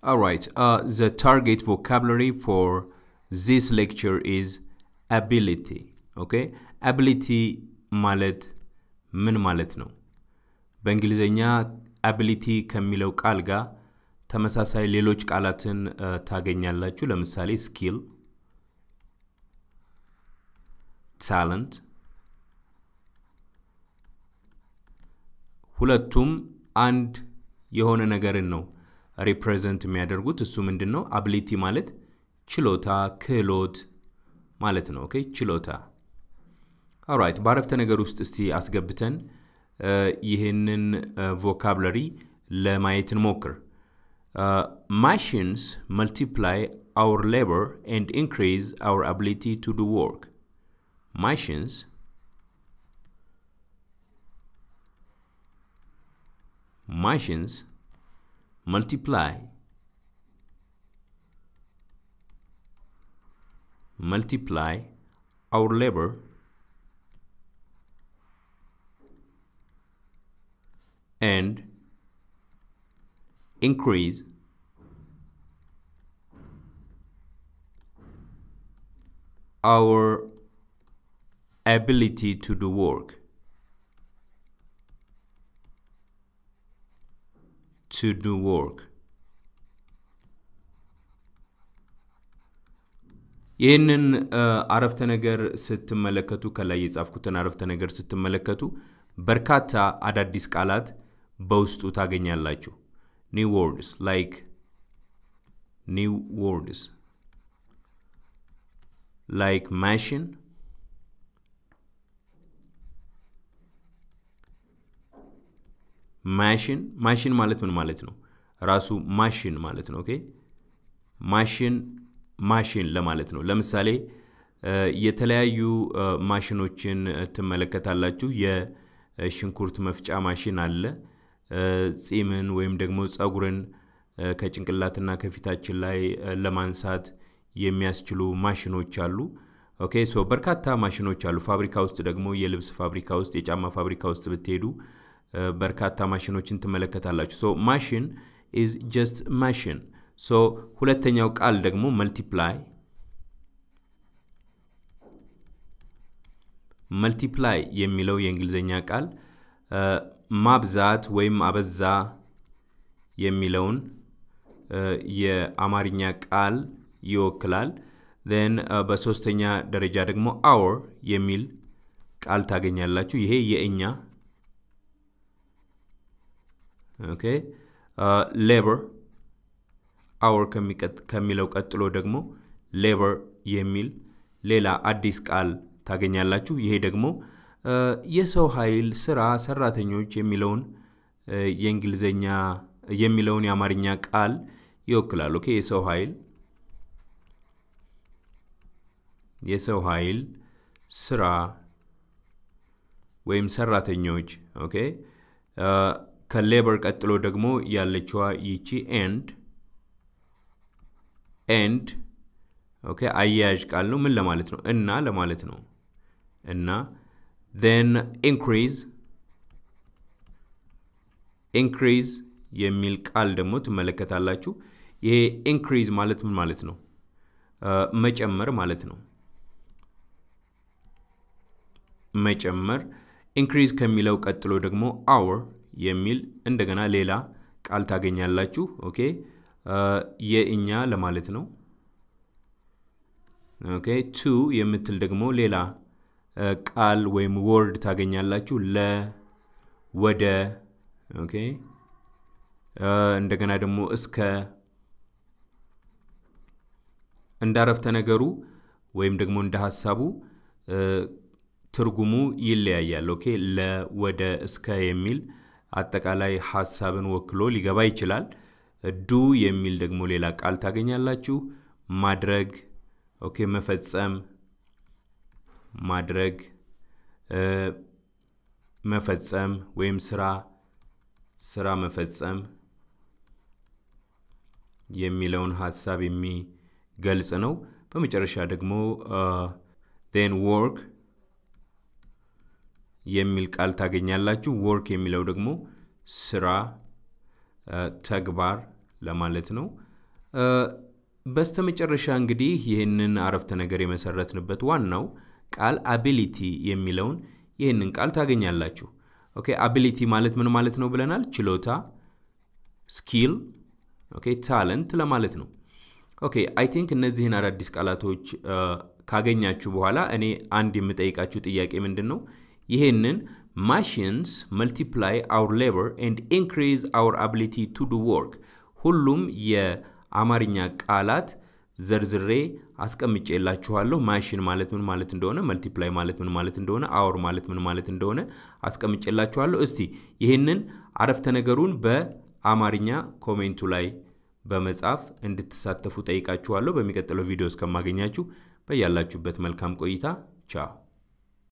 All right. Uh, the target vocabulary for this lecture is ability. Okay? ability ማለት ምን ማለት ነው? በእንግሊዝኛ አቢሊቲ ከሚለው ቃል ጋር ተመሳሳይ ሌሎች ቃላትን ታገኛላችሁ። ለምሳሌ ስኪል፣ ታለንት ሁለቱም አንድ የሆነ ነገርን ነው ሪፕሬዘንት የሚያደርጉት። እሱ ምንድን ነው? አቢሊቲ ማለት ችሎታ፣ ክህሎት ማለት ነው። ኦኬ ችሎታ። ኦራይት በአረፍተ ነገር ውስጥ እስቲ አስገብተን ይህንን ቮካብለሪ ለማየት እንሞክር። ማሽንስ መልቲፕላይ our labor and increase our ability to do work. Machines machines multiply multiply our labor and increase our ability to do work to do work ይህንን አረፍተ ነገር ስትመለከቱ ከላይ የጻፍኩትን አረፍተ ነገር ስትመለከቱ በርካታ አዳዲስ ቃላት በውስጡ ታገኛላችሁ። ኒው ወርድስ ላይክ ኒው ወርድስ ላይክ ማሽን ማሽን ማሽን ማለት ምን ማለት ነው? ራሱ ማሽን ማለት ነው። ኦኬ ማሽን ማሽን ለማለት ነው። ለምሳሌ የተለያዩ ማሽኖችን ትመለከታላችሁ። የሽንኩርት መፍጫ ማሽን አለ። ጺምን ወይም ደግሞ ጸጉርን ከጭንቅላትና ከፊታችን ላይ ለማንሳት የሚያስችሉ ማሽኖች አሉ። ኦኬ ሶ በርካታ ማሽኖች አሉ። ፋብሪካ ውስጥ ደግሞ የልብስ ፋብሪካ ውስጥ፣ የጫማ ፋብሪካ ውስጥ ብትሄዱ በርካታ ማሽኖችን ትመለከታላችሁ። ሶ ማሽን ኢዝ ጀስት ማሽን። ሶ ሁለተኛው ቃል ደግሞ መልቲፕላይ መልቲፕላይ የሚለው የእንግሊዝኛ ቃል ማብዛት ወይም አበዛ የሚለውን የአማርኛ ቃል ይወክላል። ን በሶስተኛ ደረጃ ደግሞ አወር የሚል ቃል ታገኛላችሁ። ይሄ የእኛ ኦኬ ሌበር አወር ከሚለው ቀጥሎ ደግሞ ሌበር የሚል ሌላ አዲስ ቃል ታገኛላችሁ። ይሄ ደግሞ የሰው ኃይል፣ ስራ፣ ሰራተኞች የሚለውን የእንግሊዝኛ የሚለውን የአማርኛ ቃል ይወክላል። ኦኬ የሰው ኃይል የሰው ኃይል፣ ስራ ወይም ሰራተኞች። ኦኬ ከሌበር ቀጥሎ ደግሞ ያለችዋ ይቺ ኤንድ ኤንድ ኦኬ አያያዥ ቃል ነው። ምን ለማለት ነው? እና ለማለት ነው። እና ዜን ኢንክሪዝ ኢንክሪዝ የሚል ቃል ደግሞ ትመለከታላችሁ። ይሄ ኢንክሪዝ ማለት ምን ማለት ነው? መጨመር ማለት ነው። መጨመር ኢንክሪዝ ከሚለው ቀጥሎ ደግሞ አወር የሚል እንደገና ሌላ ቃል ታገኛላችሁ። ኦኬ የእኛ ለማለት ነው። ኦኬ ቱ የምትል ደግሞ ሌላ ቃል ወይም ወርድ ታገኛላችሁ። ለ ወደ ኦኬ እንደገና ደግሞ እስከ እንደ አረፍተ ነገሩ ወይም ደግሞ እንደ ሀሳቡ ትርጉሙ ይለያያል። ኦኬ ለ ወደ እስከ የሚል አጠቃላይ ሀሳብን ወክሎ ሊገባ ይችላል። ዱ የሚል ደግሞ ሌላ ቃል ታገኛላችሁ። ማድረግ ኦኬ መፈጸም ማድረግ መፈጸም ወይም ስራ ስራ መፈጸም የሚለውን ሀሳብ የሚገልጽ ነው። በመጨረሻ ደግሞ ዜን ወርክ የሚል ቃል ታገኛላችሁ። ወርክ የሚለው ደግሞ ስራ፣ ተግባር ለማለት ነው። በስተመጨረሻ እንግዲህ ይህንን አረፍተ ነገር የመሰረትንበት ዋናው ቃል አቢሊቲ የሚለውን ይህንን ቃል ታገኛላችሁ። ኦኬ አቢሊቲ ማለት ምን ማለት ነው ብለናል? ችሎታ፣ ስኪል፣ ኦኬ ታለንት ለማለት ነው። ኦኬ አይ ቲንክ እነዚህን አዳዲስ ቃላቶች ካገኛችሁ በኋላ እኔ አንድ የምጠይቃችሁ ጥያቄ ምንድን ነው? ይህንን ማሽንስ መልቲፕላይ አውር ሌበር ኤንድ ኢንክሪዝ አውር አቢሊቲ ቱ ዱ ወርክ ሁሉም የአማርኛ ቃላት ዘርዝሬ አስቀምጬላችኋለሁ። ማሽን ማለት ምን ማለት እንደሆነ፣ መልቲፕላይ ማለት ምን ማለት እንደሆነ፣ አውር ማለት ምን ማለት እንደሆነ አስቀምጬላችኋለሁ። እስቲ ይህንን አረፍተ ነገሩን በአማርኛ ኮሜንቱ ላይ በመጻፍ እንድትሳተፉ ጠይቃችኋለሁ። በሚቀጥለው ቪዲዮ እስከማገኛችሁ በያላችሁበት መልካም ቆይታ ቻው።